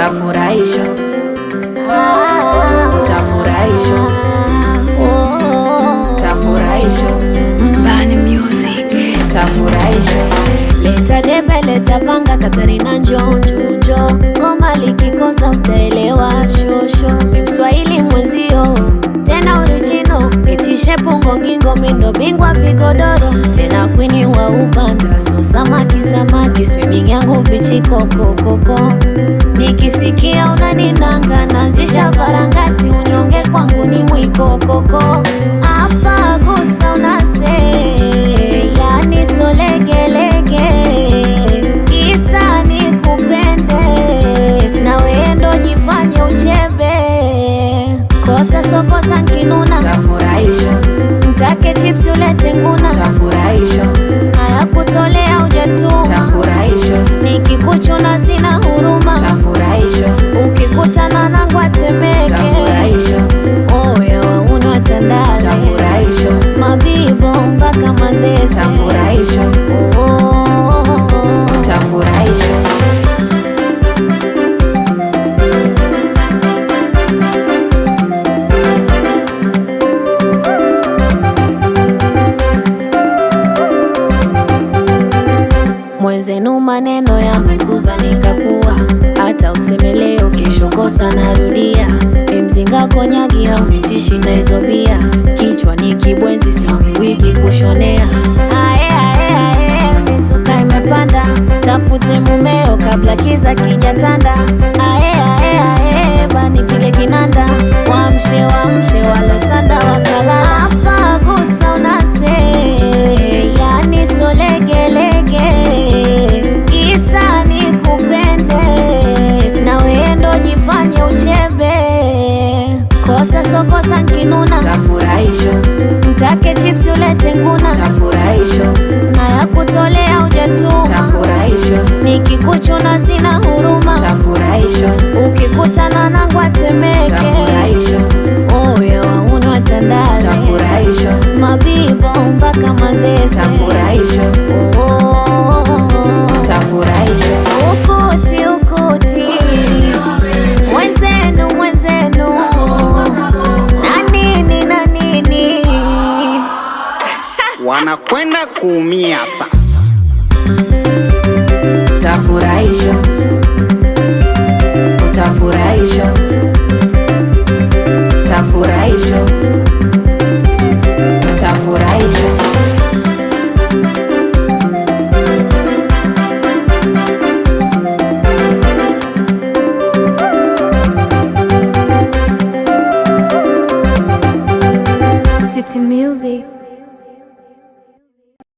tafurahisha tafurahisha tafurahisha Bani Music. tafurahisha Leta debe, leta vanga, Katarina njo njo njo, ngoma likikosa utaelewa shosho. Mi mswahili mwenzio tena original, itishe pungo ngingo, mindo bingwa vigodoro, tena kwini wa upanda, so samaki samaki, swimming yangu bichi koko koko. Nikisikia unaninanga, nazisha varangati, unyonge kwangu ni mwiko koko. Hapa gusa unase, yani solegelege, kisa nikupende, na wewe ndo jifanye uchebe, kosa sokosa nkinuna, tafurahisha mtake chips ulete nguna, tafurahisha na ya kutolea ujatuma, tafurahisha nikikuchuna sina huruma, tafurahisha ukikutana nangu atemeke, tafurahisha oya wauna tandale, tafurahisha mabibo mpaka mazese, tafurahisha oh. tafurahisha Mwenzenu maneno yamekuza nikakuwa, hata useme leo kesho kosa narudia. Mimzinga konyagi haunitishi na hizo bia, kichwa ni kibwenzi sio miwigi kushonea. Ae, ae, ae, mizuka imepanda, tafute mumeo kabla kiza kijatanda. Ae, ae, ae, banipige kinanda, wamshe wamshe walosanda wakala. Hapa gusa unase, yani solegelege, kisa nikupende, na wewe ndo jifanye uchebe, kosa sokosa nkinuna, tafurahisha mtake chips ulete nguna, tafurahisha na ya kutolea ujatuma, tafurahisha nikikuchuna sina huruma, tafurahisha ukikutana nangu atemeke, tafurahisha oya wauna tandale, tafurahisha mabibo mpaka mazese, tafurahisha oh. tafurahisha Ukuti, ukuti, mwenzenu, mwenzenu, na nini na nini, wanakwenda kuumia sasa. tafurahisha utafurahisha tafurahisha tafurahisha City Music.